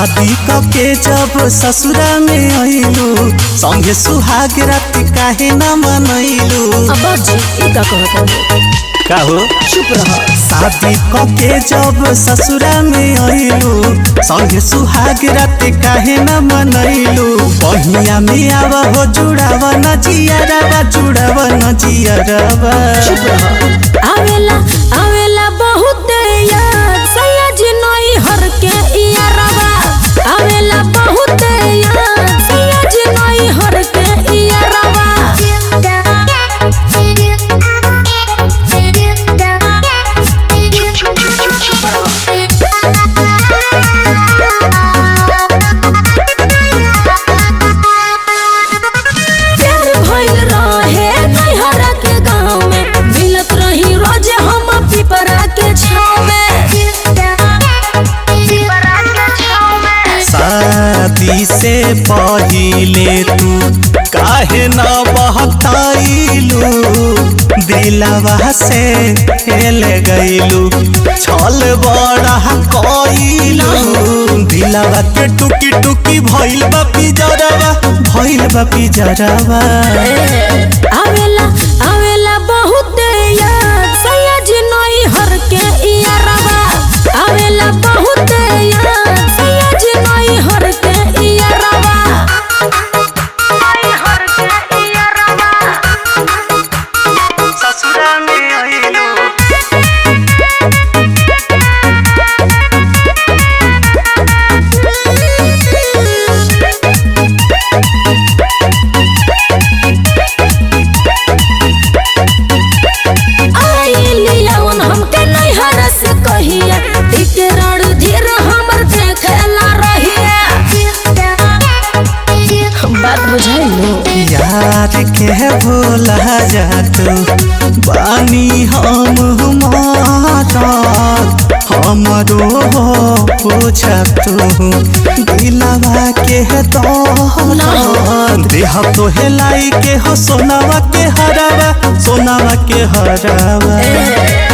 शादी कके जब ससुरा में अइलू संगे सुहाग रात काहे न मनैलू अब जी ई का कहत हो का हो चुप रह शादी कके जब ससुरा में अइलू संगे सुहाग रात काहे न मनैलू बहिया में आव हो जुड़ाव न जियरवा जुड़ाव न जियरवा चुप रह आवेला आवेला बहुत याद सयाजी नई हर के इया रवा आवेला बहुत याद सयाजी नई हर के इया रवा प्यार भइल रहे नैहरा के गाँव में मिलत रही रोज हम पिपरा के छाँव में शादी से पहिले तू काहे न बहताइलू दिलवा से हेल गइलू छल बड़ा कइलू दिलवा के टुकी टुकी भइल बा पिजरवा भइल बा पिजरवा आवेला आवेला बहुत याद सयाजी नई हर के इया रवा आवेला बहुत याद सयाजी नई हर के इया रवा नई हर के इया रवा ससुरा में अइलू आइलियन हमके नैहर से कहिया टिकरण धीर हमर देखेला रहिया बात बुझाइलो यार के भोला जातू बानी हम माता हमरो पूछतू दिलवा के दौलत देह तो हेलाई के हो सोनावा के हरावा सोनावा के हरावा